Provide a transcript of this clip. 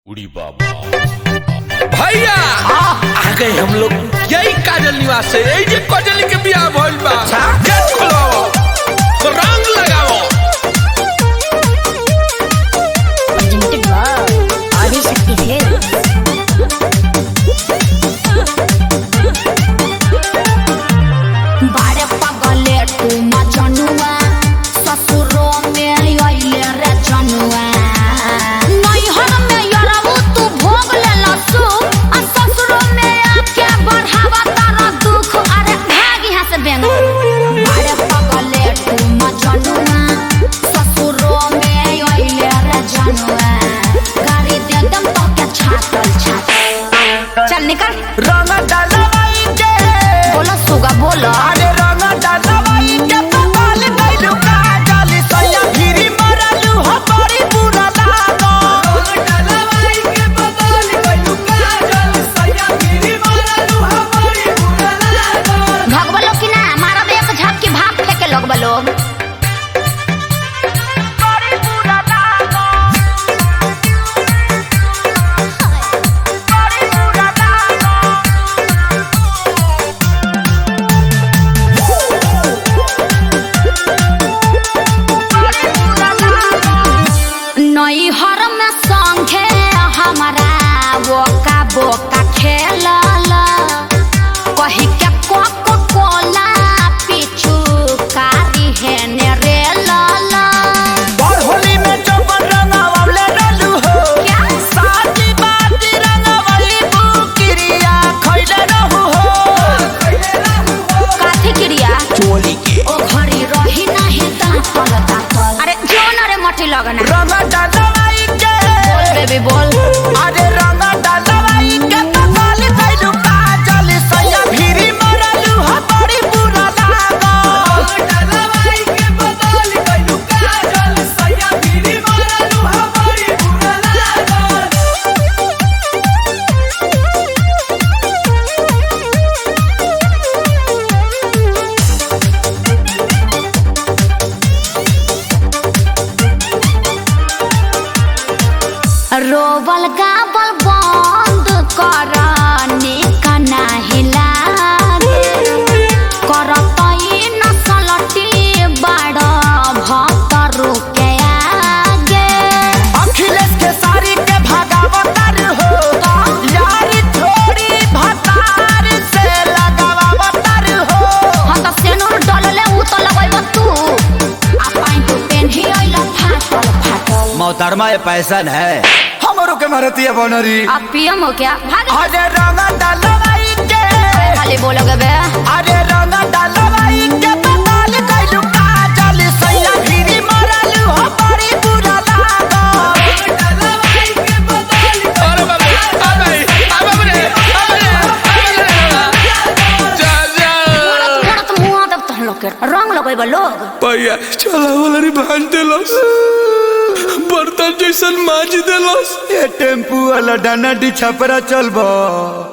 उड़ी बाबा भैया आ गए हम लोग यही काजल निवास से यही जे काजल के बियाह भइल बा गेट खोलाओ रंग लगाओ presented by Adishakti Films. बारे पगले तू मजनुआ ससुरो में अइले रे जनुआ नैहर में यरबू तू भोग ले लसु आ ससुरो में आके बढ़ावा तारा दुख अरे भाग यहाँ से बेंग बारे पगले तू मजनुआ ससुरो में अइले रे जनुआ गाड़ी दे दम तो के छातल छातल चल निकल रंग डालवाई के बोलो सुगा बोलो अरे रंग डालवाई के पकाल गइलू काजल सैया गिरी मरलू हो बड़ी बुरा लागो रंग डालवाई के पकाल गइलू काजल सैया गिरी मरलू हो बड़ी बुरा लागो भगवा लोग की ना मारा एक झाप की भाप लेके लोग लोग बड़ी बुरा लागो बड़ी बुरा लागो बड़ी बुरा लागो नैहर में संगे हमारा बोका बोका खेलल कही के कोको कोला पीछू कारी है ने रे लाला और होली में चौपन रंगावले रहलू हो क्या? साथी बाती रंगावली बुकिरिया खइले रहू हो काथी क्रिया चोली के ओ घड़ी रही नहीं दांतल दांतल अरे जो न रे मठी लगना रंग डालवाई के बोल बेबी बोल अरे रंग डालवाई के पकाल गइलू काजल सैया भिरी मरलू हो बड़ी बुरा लागो डालवाई के पकाल गइलू काजल सैया भिरी मरलू हो बड़ी बुरा लागो रोबल गाबल बंद कर निका नाही लागे करत ई नसलटी बड़ भक्तरु के आगे अखिलेश के सारी के भागावतर हो यारी थोड़ी भतार से लगावतर हो हम त सेनुर डलले उ त लगैब तू आ पाइन तू पेन्ही अइल फाटल फाटल मोहतरमा ये पैसन है हमरो के मारती है बनरी आ पियम हो क्या भाग अरे रंग डालवाई के खाली बोलोगे बे अरे रंग डालवाई के पताल गइलू काजल सैया भिरी मरलू हो बड़ी बुरा लागो डालवाई के पताल अरे बाबा आ गई आ बाबा रे आ रे आ रे जा जा मोड़त मुआ तब तहन लोग के रंग लगैब लोग भैया चला वाला रे भांज देलस बर्तन जैसन माज देलस ये टेम्पू वाला डाना डी छपरा चलबो